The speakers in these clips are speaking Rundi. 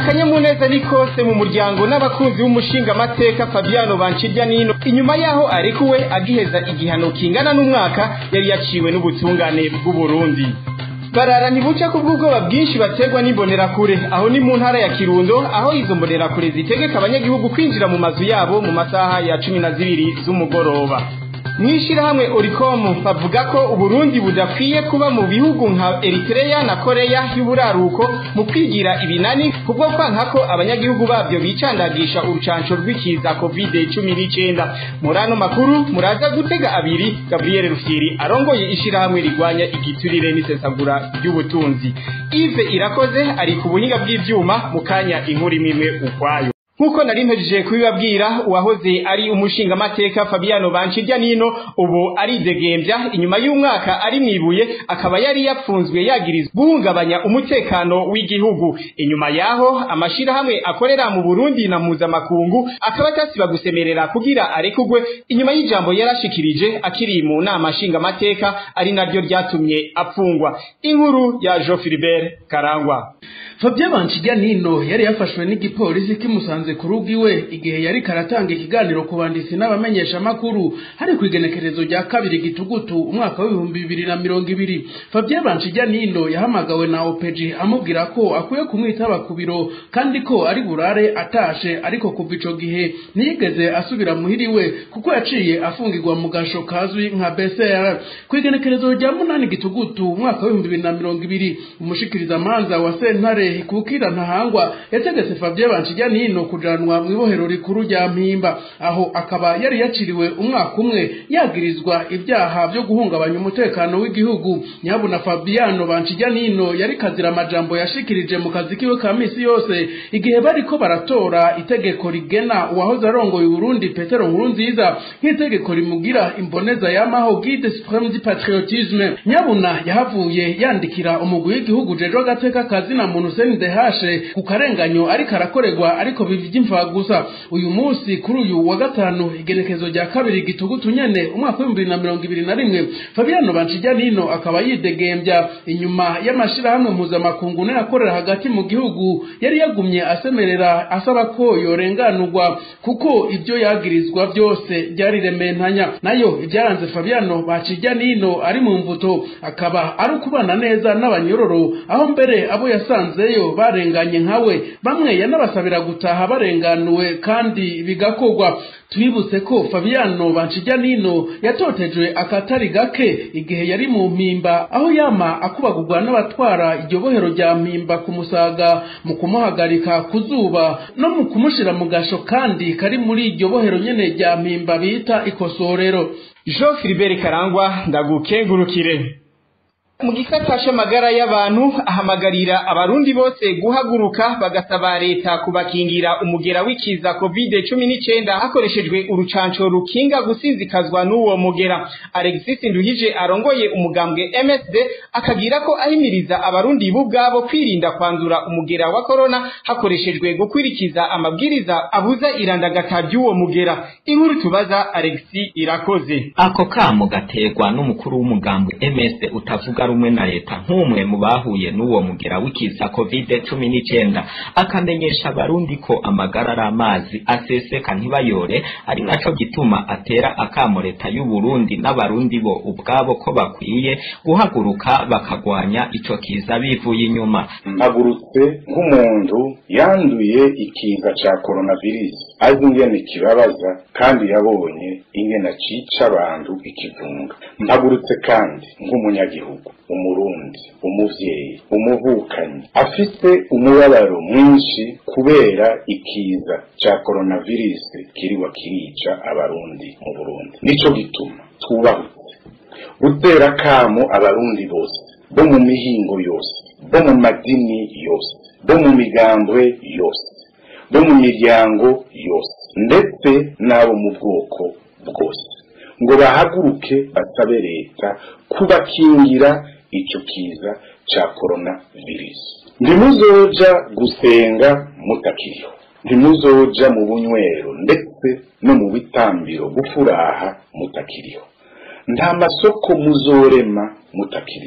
akanyamuneza ni kose mu muryango n'abakunzi b'umushinga amateka Fabiano Bancirya nino inyuma yaho arekuwe agiheza igihano kingana n'umwaka yari yaciwe n'ubutungane bw'u Burundi barara ntibuca ku bw'ubwoba bwinshi baterwa n'imbonerakure aho ni mu ntara ya kirundo aho izo mbonerakure zitegeka abanyagihugu kwinjira mu mazu yabo mu masaha ya cumi na zibiri z'umugoroba mw'ishirahamwe oricom bavuga ko uburundi budakwiye kuba mu bihugu nka eritrea na koreya y'uburaruko mu kwigira ibinani kubwo kwanka ko abanyagihugu babyo bicandagisha urucanco rw'ikiza covid cumi n'icenda muri ano makuru muraza gutega abiri gabriel rufyiri arongoye ishirahamwe rigwanya igiturire n'isesagura ry'ubutunzi ive irakoze ari ku buhinga bw'ivyuma mu kanya inkuru imwe ukwayo Nkuko nari ntegereje kubibabwira uwahoze ari umushinga amateka Fabiano Bancirya nino ubu ari degembya inyuma y'umwaka ari mwibuye akaba yari yapfunzwe yagirizwa guhungabanya umutekano w'igihugu inyuma yaho amashirahamwe akorera mu Burundi na mpuzamakungu akaba atasiba gusemerera kugira arekugwe inyuma y'ijambo yarashikirije akiri mu nama nshinga amateka ari naryo ryatumye apfungwa inkuru ya Jean Philibert Karangwa Fabien Bancirya nino yari yafashwe n'igipolisi kimusanze ku rugo iwe igihe yari karatanga ikiganiro ku banditsi n'abamenyesha makuru hari ku igenekerezo rya kabiri gitugutu umwaka w'ibihumbi bibiri na mirongo ibiri Fabien Bancirya nino yahamagawe na OPG amubwira ko akwiye kumwitaba ku biro kandi ko ari burare atashe ariko kuva ico gihe ntiyigeze asubira muhiriwe kuko yaciye afungirwa mu gasho kazwi nka BCR ku igenekerezo rya munani gitugutu umwaka w'ibihumbi bibiri na mirongo ibiri umushikiriza manza wa sentare kukira ntahangwa yategetse Fabien Bancirya nino kujanwa mu ibohero rikuru rya Mpimba aho akaba yari yaciriwe umwaka umwe yagirizwa ibyaha byo guhungabanya umutekano w'igihugu nyabuna Fabiano Bancirya nino yari kazira amajambo yashikirije mu kazi kiwe ka misi yose igihe bariko baratora itegeko rigena uwahoze arongoye Burundi Petero Nkurunziza nk'itegeko rimugira imboneza yamaho guide supreme du patriotisme nyabuna yahavuye yandikira umugwi w'igihugu jejo gateka kazi na muntu Dehashe ku karenganyo ariko arakorerwa ariko bivye imva gusa uyu munsi kuri uyu wa gatanu igenekezo rya kabiri gitugutu nyene umwaka w'ibihumbi bibiri na mirongo ibiri na rimwe Fabiano Bancirya nino akaba yidegembya inyuma y'amashirahamwe mpuzamakungu n'ayakorera hagati mu gihugu yari yagumye asemerera asaba ko yorenganurwa kuko ibyo yagirizwa byose byari rementanya nayo ibyaranze Fabiano Bancirya nino ari mu mvuto akaba ari ukubana neza n'abanyororo aho mbere abo yasanzeyo barenganye nkawe bamwe yanabasabira gutaha barenganuwe kandi bigakorwa twibutse ko Fabiano Bancirya nino yatotejwe akatari gake igihe yari mu mpimba aho yama akubagurwa n'abatwara iryo bohero rya mpimba kumusaga mu kumuhagarika ku zuba no mu kumushira mu gasho kandi kari muri iryo bohero nyene rya mpimba bita ikosorero Jean Philibert Karangwa ndagukengurukire mu gisata c'amagara y'abantu ahamagarira abarundi bose guhaguruka bagasaba leta kubakingira umugera w'ikiza covid cumi n'icenda hakoreshejwe urucanco rukinga gusinzikazwa n'uwo mugera alexis nduhije arongoye umugambwe msd akagira ko ahimiriza abarundi bo ubwabo kwirinda kwandura umugera wa korona hakoreshejwe gukwirikiza amabwiriza abuza irandagata ry'uwo mugera inkuru tubaza alexis irakoze ako kamo gaterwa n'umukuru w'umugambwe msd utavuga rumwe na leta nk'umwe mu bahuye n'uwo mugera w'ikiza covid cumi n'icyenda akamenyesha abarundi ko amagara ari amazi aseseka ntibayore ari naco gituma atera akamo leta y'u Burundi n'abarundi bo ubwabo ko bakwiye guhaguruka bakagwanya ico kiza bivuye inyuma mpagurutse nk'umuntu yanduye ikiza ca coronavirus azi ingene kibabaza kandi yabonye ingene cica abantu ikivunga mpagurutse kandi nk'umunyagihugu umurundi umuvyeyi umuvukanyi afise umubabaro mwinshi kubera ikiza ca coronavirus kiriwa kirica abarundi mu Burundi nico gituma twubahutse gutera kamo abarundi bose bo mu mihingo yose bo mu madini yose bo mu migambwe yose bo mu miryango yose ndetse n'abo mu bwoko bwose ngo bahaguruke basabe leta kubakingira ico kiza ca coronavirus ntimuzoja gusenga mutakiriho ntimuzoja mu bunywero ndetse no mu bitambiro gufuraha mutakiriho nta masoko muzorema mutakiriho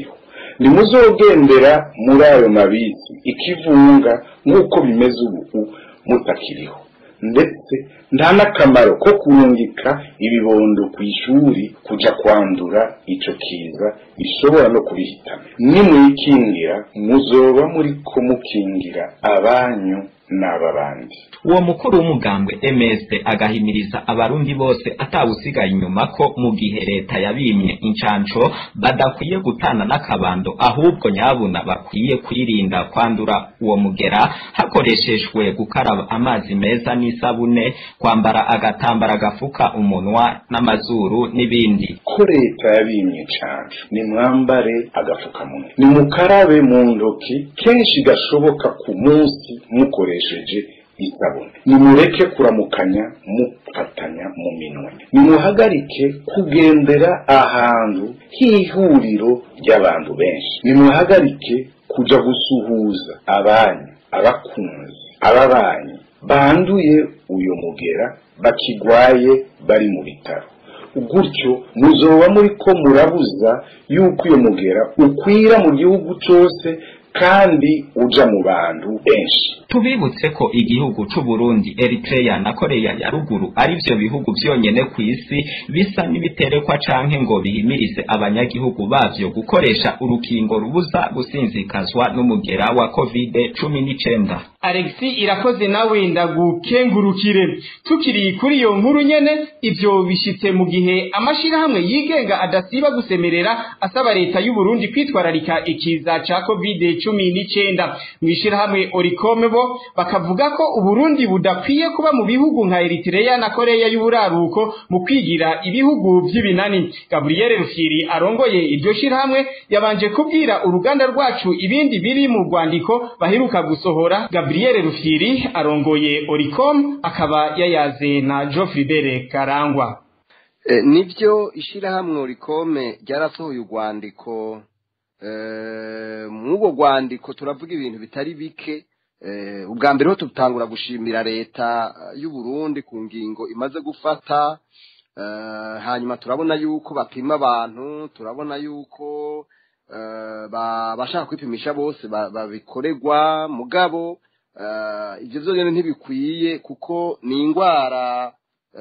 ntimuzogendera muri ayo mabisi ikivunga nk'uko bimeze ubu mutakiriho ndetse nta n'akamaro ko kurungika ibibondo ku ishuri kuja kwandura ico kiza bishobora no kubihitana nimwikingira muzoba muriko mukingira abanyu n'aba bandi uwo mukuru w'umugambwe MS agahimiriza abarundi bose atawusigaye inyuma ko mu gihe leta yabimye incanco badakwiye gutana n'akabando ahubwo nyabuna bakwiye kwirinda kwandura uwo mugera hakoreshejwe gukaraba amazi meza n'isabune kwambara agatambara gafuka umunwa n'amazuru n'ibindi ko leta yabimye cane nimwambare agafukamunwa nimukarabe mu ntoki kenshi gashoboka ku munsi mukoresheje isabune nimureke kuramukanya mufatanya mu minwe nimuhagarike kugendera ahantu h'ihuriro ry'abantu benshi nimuhagarike kuja gusuhuza abanyu abakunzi ababanyi banduye uyo mugera bakigwaye bari mu bitaro gutyo muzoba muriko murabuza yuko uyo mugera ukwira mu gihugu cose kandi uja mu bantu benshi tubibutse ko igihugu c'u Burundi Eritrea na Korea ya ruguru ari vyo bihugu vyonyene ku isi bisa n'ibiterekwa canke ngo bihimirize abanyagihugu bavyo gukoresha urukingo rubuza gusinzikazwa n'umugera wa covid cumi n'icenda Alexi irakoze nawe ndagukengurukire tukiri kuri iyo nkuru nyene ivyo bishitse mu gihe amashirahamwe yigenga adasiba gusemerera asaba leta y'u Burundi kwitwararika ikiza ca covid cumi n'icenda mw'ishirahamwe Oricome bo bakavuga ko Uburundi budakwiye kuba mu bihugu nka Eritrea na Korea y'uburaruko mu kwigira ibihugu vy'ibinani Gabriel Rufyiri arongoye iryo shirahamwe yabanje kubwira uruganda rwacu ibindi biri mu rwandiko baheruka gusohora Gabriel Rufyiri arongoye Oricom akaba yayaze na Geoffrey Bere Karangwa e, nivyo ishirahamwe Oricome ryarasohoye urwandiko e, mw'ubwo rwandiko turavuga ibintu bitari bike ubwa mbere ho tutangura gushimira leta y'u Burundi ku ngingo imaze gufata hanyuma turabona yuko bapima abantu turabona yuko bashaka kwipimisha bose babikorerwa mugabo ibyo byonyine ntibikwiye kuko ni indwara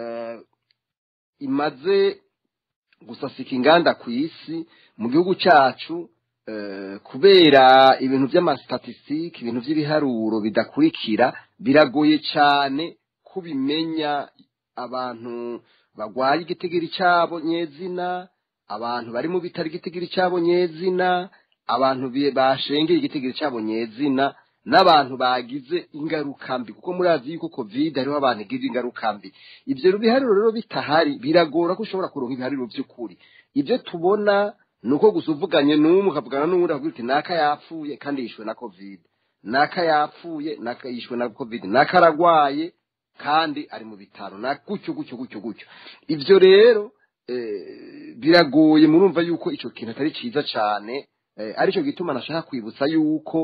imaze gusasika inganda ku isi mu gihugu cyacu kubera ibintu by'amasitatisitike ibintu by'ibiharuro bidakurikira biragoye cyane kubimenya abantu barwaye igitigiri cyabo nyezina abantu bari mu bitaro igitigiri cyabo nyezina abantu bashengeye igitigiri cyabo nyezina n'abantu bagize ingaruka mbi kuko murazi yuko covid hariho abantu igira ingaruka mbi ibyo biharuro rero bitahari biragora ko ushobora kuronka ibiharuro by'ukuri ibyo tubona ni uko gusa uvuganye n'umwe ukavugana n'uwundi akavuga uti naka yapfuye kandi yishwe na covid naka yapfuye naka yishwe na covid naka aragwaye kandi ari mu bitaro na gutyo gutyo gutyo gutyo ibyo rero biragoye murumva yuko icyo kintu atari cyiza cyane aricyo gituma nashaka kwibutsa yuko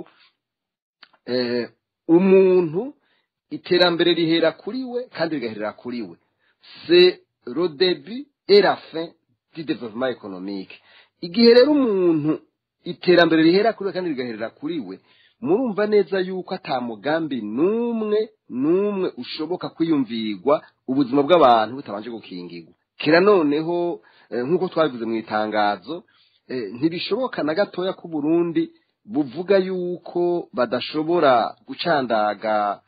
umuntu iterambere rihera kuri we kandi rigaherera kuri we se rodebi erafe di development economique igihe rero umuntu iterambere rihera kuri we kandi rigaherera kuri we murumva neza yuko atamugambi n'umwe n'umwe ushoboka kwiyumvirwa ubuzima bw'abantu butabanje gukingirwa kera noneho nk'uko twabivuze mu itangazo ntibishoboka na gatoya ko Burundi buvuga yuko badashobora gucandaga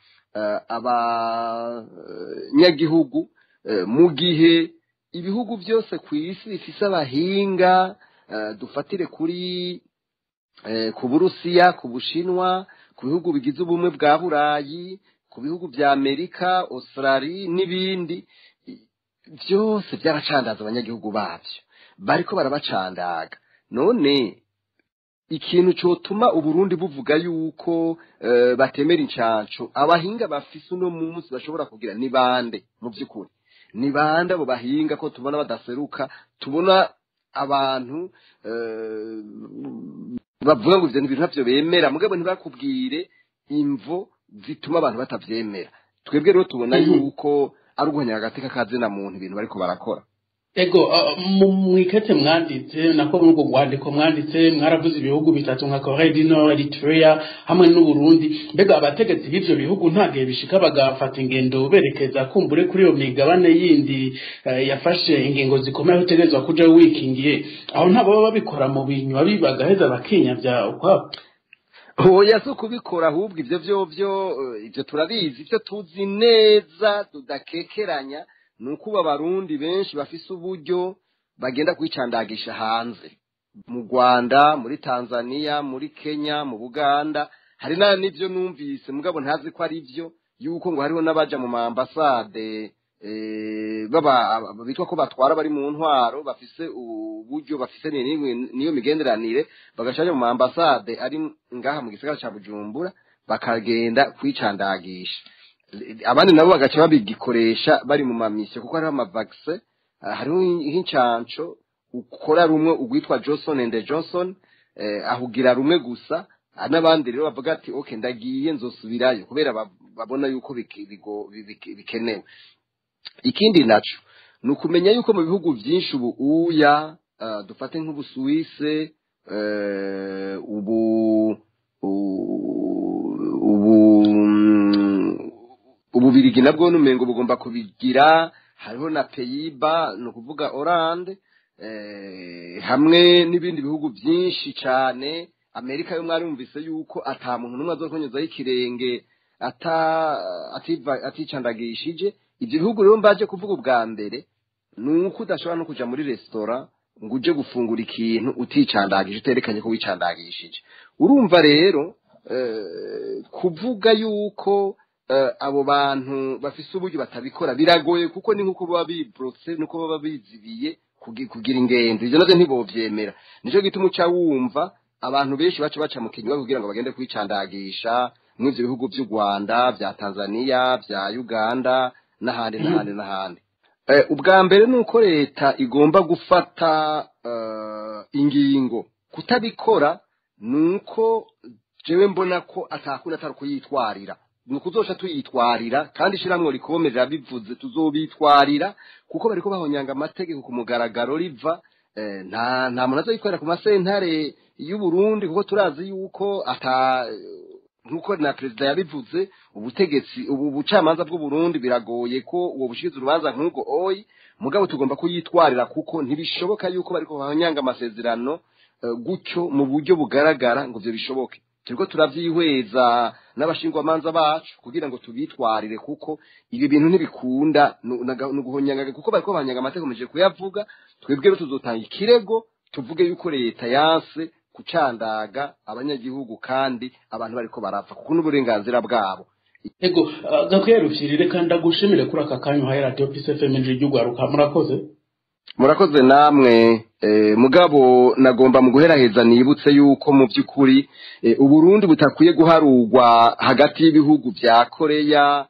abanyagihugu mu gihe ibihugu byose ku isi bifise abahinga dufatire kuri ku burusiya ku bushinwa ku bihugu bigize ubumwe bwa burayi ku bihugu bya amerika australia n'ibindi byose byaracandaza abanyagihugu babyo bariko barabacandaga none ikintu cyotuma uburundi buvuga yuko batemera incanco abahinga bafise uno munsi bashobora kugira ni bande mu by'ukuri ni bande abo bahinga ko tubona badaseruka tubona abantu bavuga ngo ibyo bintu ntabyo bemera mugabo ntibakubwire imvo zituma abantu batabyemera twebwe rero tubona yuko ari uguhanya agateka ka zina muntu ibintu bariko barakora ego mwikete mwanditse nako muri ubwo rwandiko mwanditse mwaravuze ibihugu bitatu nka Korea du Nord Eritrea hamwe n'Uburundi mbega abategetsi b'ivyo bihugu nta gihe bishika bagafata ingendo berekeza kumbure kuri iyo migabane yindi yafashe ingingo zikomeye utegerezwa kuja wikingiye aho nta baba babikora mu binywa bibagaheza bakinyavya ukwabo oya si ukubikora ahubwo ibyo byo byo ibyo turabizi ibyo tuzi neza tudakekeranya ni uko ubu abarundi benshi bafise uburyo bagenda kwicandagisha hanze mu rwanda muri tanzania muri kenya mu buganda hari n'ibyo numvise mugabo ntazi ko ari byo yuko ngo hariho n'abaja mu maambasade bitwa ko batwara bari mu ntwaro bafise uburyo bafise niyo migenderanire bagashaje mu maambasade ari ngaha mu gisagara ca bujumbura bakagenda kwicandagisha abandi nabo bagaca babigikoresha bari mu mamisiyo kuko hariho amavakise hariho nk'incanco ukora rumwe ugwitwa johnson and johnson ahugira rumwe gusa n'abandi rero bavuga ati ok ndagiye nzosubirayo kubera babona yuko bikenewe ikindi naco ni ukumenya yuko mu bihugu byinshi ubu uya dufate nk'ubusuwise ubu ubu ububirigi nabwo n'umengo bugomba kubigira hariho na peyiba ni ukuvuga oranje hamwe n'ibindi bihugu byinshi cyane amerika yo mwarumvise yuko ata muntu n'umwe azokonyuzaho ikirenge aticandagishije ibyo bihugu rero mbaje kuvuga ubwa mbere ni uko udashobora no kujya muri resitora ngo uje gufungura ikintu uticandagije uterekanye ko wicandagishije urumva rero kuvuga yuko abo bantu bafise uburyo batabikora biragoye kuko ni nk'uko baba biborotse nuko baba bizibiye kugira ingendo ibyo nabyo ntibobyemera nicyo gituma uca wumva abantu benshi baca baca mu kinywa kugira ngo bagende kwicandagisha muri ibyo bihugu by'u rwanda bya tanzania bya uganda n'ahandi n'ahandi n'ahandi ubwa mbere ni uko leta igomba gufata ingingo kutabikora ni uko jewe mbona ko atakunda atari kuyitwarira ni ukuzoca tuyitwarira kandi ishyirahamwe rikomerera bivuze tuzobitwarira kuko bariko bahonyanga amategeko ku mugaragaro riva nta nta muntu azoyikorera ku masentare y'uburundi kuko turazi yuko ata nk'uko na perezida yabivuze ubutegetsi ubu bucamanza bw'uburundi biragoye ko uwo bushikiza urubanza nk'ubwo oyi mugabo tugomba kuyitwarira kuko ntibishoboka yuko bariko bahonyanga amasezerano gutyo mu buryo bugaragara ngo ibyo bishoboke turiko turavyihweza n'abashingwamanza bacu kugira ngo tubitwarire kuko ibi bintu ntibikunda ni uguhonyanga kuko bariko bahonyanga amategeko meje kuyavuga twebwe rero tuzotanga ikirego tuvuge yuko leta yanse kucandaga abanyagihugu kandi abantu bariko barapfa kuko n'uburenganzira bwabo ego gakwiye rufyirire kandi agushimire kuri aka kanya uhaye radiyo pisi fm ry'ugwaruka murakoze murakoze namwe mugabo nagomba mu guheraheza nibutse yuko mu by'ukuri uburundi butakwiye guharurwa hagati y'ibihugu bya koreya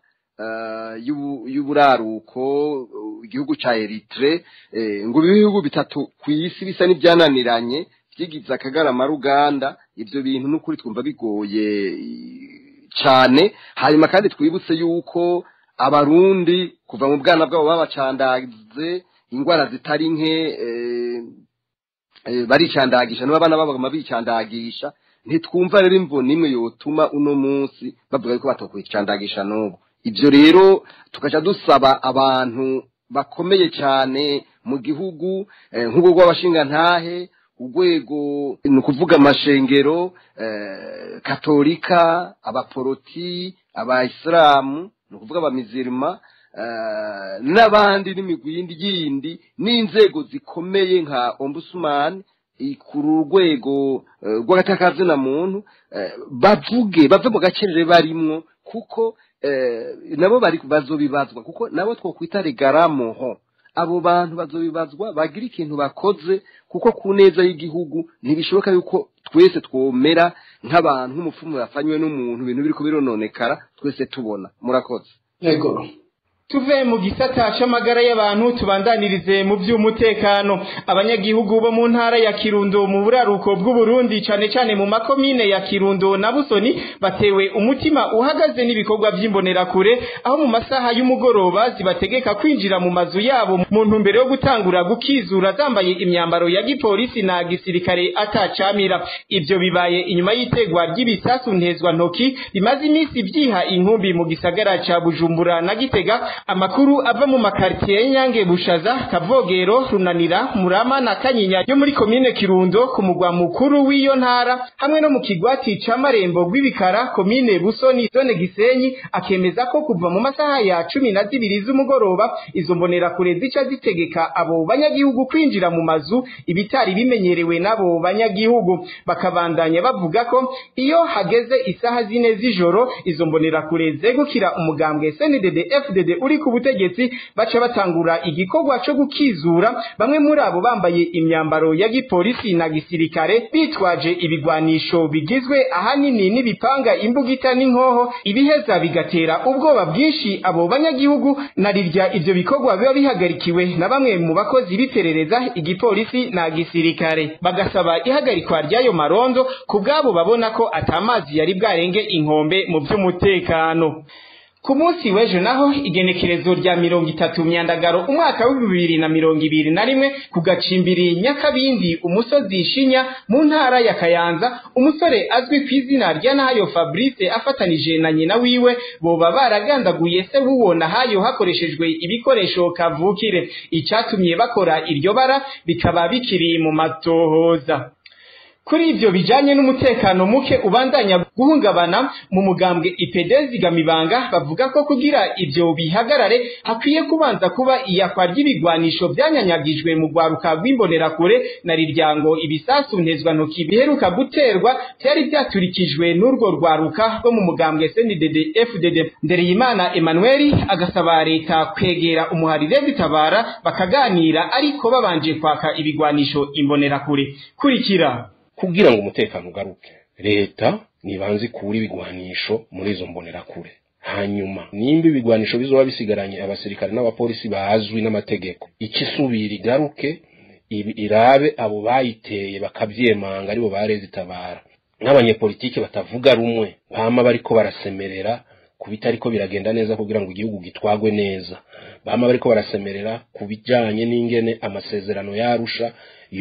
y'uburaruko igihugu cya eritire ngo ibihugu bitatu ku isi bisa n'ibyananiranye byigize akagarama ruganda ibyo bintu n'ukuri twumva bigoye cyane hanyuma kandi twibutse yuko abarundi kuva mu bwana bwabo babacandaze ingwara zitari nke baricandagisha n'abana babo baguma bicandagisha ntitwumva rero imvo nimwe yotuma uno munsi bavuga yuko batokwicandagisha n'ubu ibyo rero tukaca dusaba abantu bakomeye cyane mu gihugu nk'ubwo rw'abashingantahe urwego ni ukuvuga amashengero katolika abaporoti abayisilamu ni ukuvuga abamizirima n'abandi n'imigwi yindi yindi n'inzego zikomeye nka ombusumani ku rwego rw'agatakazina muntu bavuge bave mu gacerere barimwo kuko nabo bari bazobibazwa kuko nabo twokwita regaramoho abo bantu bazobibazwa bagira ikintu bakoze kuko ku neza y'igihugu ntibishoboka yuko twese twomera nk'abantu nk'umupfumu yafanywe n'umuntu ibintu biri kubirononekara twese tubona murakoze yego tuve mu gisata c'amagara y'abantu tubandanirize mu vy'umutekano abanyagihugu bo mu ntara ya Kirundo mu buraruko bw'Uburundi cane cane mu makomine ya Kirundo na Busoni batewe umutima uhagaze n'ibikorwa vy'imbonerakure aho mu masaha y'umugoroba zibategeka kwinjira mu mazu yabo mu ntumbero yo gutangura gukizura zambaye imyambaro ya gipolisi na gisirikare atacamira ivyo bibaye inyuma y'itegwa ry'ibisasu ntezwa ntoki rimaze iminsi vyiha inkumbi mu gisagara ca Bujumbura na Gitega amakuru ava mu makartier Nyange Bushaza Kavogero Runanira Murama na Kanyinya yo muri komine Kirundo ku mugwa mukuru w'iyo ntara hamwe no mu kigwati ca Marembo gw'ibikara komine Busoni zone Gisenyi akemeza ko kuva mu masaha ya cumi na zibiri z'umugoroba izo mbonera kure zica zitegeka abo banyagihugu kwinjira mu mazu ibitari bimenyerewe n'abo banyagihugu bakabandanya bavuga ko iyo hageze isaha zine z'ijoro izo mbonera kure zegukira umugambwe CNDD FDD uri ku butegetsi baca batangura igikorwa co gukizura bamwe muri abo bambaye imyambaro ya gipolisi na gisirikare bitwaje ibigwanisho bigizwe ahanini n'ibipanga imbugita n'inkoho ibiheza bigatera ubwoba bwinshi abo banyagihugu narirya ivyo bikorwa biba bihagarikiwe na bamwe mu bakozi b'iperereza igipolisi na gisirikare bagasaba ihagarikwa ry'ayo marondo ku bwabo babona ko atamazi yari bwarenge inkombe mu vy'umutekano ku munsi w'ejo naho igenekerezo rya mirongo itatu myandagaro umwaka w'ibihumbi bibiri na mirongo ibiri na rimwe ku gacimbiri nyakabindi umusozi shinya mu ntara ya kayanza umusore azwi ku izina rya nahayo fabrice afatanije na nyina wiwe boba baragandaguye se w'uwo nahayo hakoreshejwe ibikoresho kavukire icatumye bakora iryo bara bikaba bikiri mu matohoza kuri ivyo bijanye n'umutekano muke ubandanya guhungabana mu mugambwe ipedezi gamibanga bavuga ko kugira ivyo bihagarare hakwiye kubanza kuba iyakwa ry'ibigwanisho vyanyanyagijwe mu rwaruka rw'imbonerakure na riryango ibisasu ntezwa ntoki biheruka guterwa vyari vyaturikijwe n'urwo rwaruka rwo mu mugambwe CNDD FDD Ndereyimana Emmanuel agasaba leta kwegera umuharire bitabara bakaganira ariko babanje kwaka ibigwanisho imbonerakure kurikira kugira ngo umutekano ugaruke leta nibanze ikura ibigwanisho muri izo mbonerakure hanyuma nimba ibigwanisho bizoba bisigaranye abasirikare n'abapolisi bazwi n'amategeko ikisubira igaruke irabe abo bayiteye bakavyemanga aribo bareze itabara n'abanyepolitike batavuga rumwe bama bariko barasemerera ku bitariko biragenda neza kugira ngo igihugu gitwagwe neza bama bariko barasemerera ku bijanye n'ingene amasezerano yarusha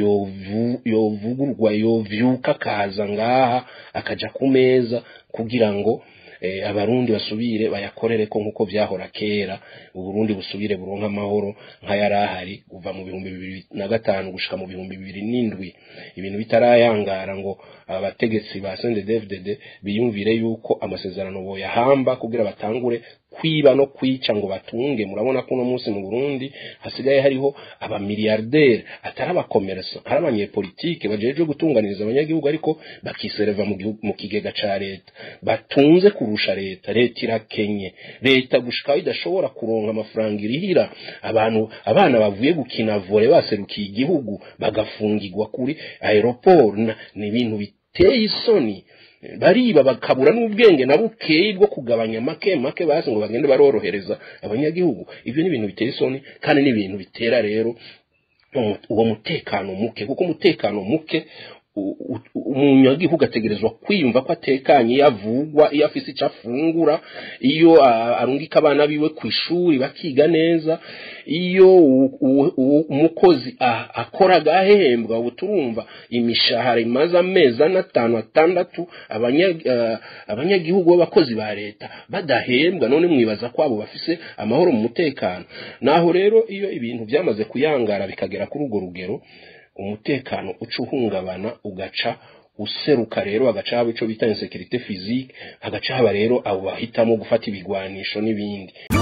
yovugurwa yovyuka akaza ngaha akaja ku meza kugira ngo abarundi basubire bayakorere ko nk'uko vyahora kera uburundi busubire buronka amahoro nk'ayarahari kuva mu bihumbi bibiri na gatanu gushika mu bihumbi bibiri n'indwi ibintu bitarayangara ngo abategetsi ba CNDD-FDD biyumvire yuko amasezerano boyahamba kugira batangure kwiba no kwica ngo batunge murabona ko uno munsi mu Burundi hasigaye hariho abamiliyarderi atari abakomersa hari abanyepolitike bajejwe gutunganiriza abanyagihugu ariko bakisereva mu, mu kigega ca leta batunze kurusha leta leta irakenye leta gushika idashobora kuronka amafaranga irihira abantu abana bavuye gukina vole baserukiye igihugu bagafungirwa kuri aeroport ni ibintu biteye isoni bariba bakabura n'ubwenge na bukeyi bwo kugabanya make make basi ngo bagende barorohereza abanyagihugu ibyo ni ibintu biteye isoni kandi ni ibintu bitera rero uwo mutekano muke kuko umutekano muke umunyagihugu ategerezwa kwiyumva ko atekanye iyo avugwa iyo afise icyo afungura iyo arungika abana biwe ku ishuri bakiga neza iyo umukozi akora agahembwa ubu turumva imishahara imaze amezi ane atanu atandatu abanyagihugu b'abakozi ba leta badahembwa none mwibaza ko abo bafise amahoro mu mutekano naho rero iyo ibintu byamaze kuyangara bikagera kuri urwo rugero umutekano uca uhungabana ugaca useruka rero hagaca haba ico bita insekirite physique hagaca haba rero abo bahitamo gufata ibigwanisho n'ibindi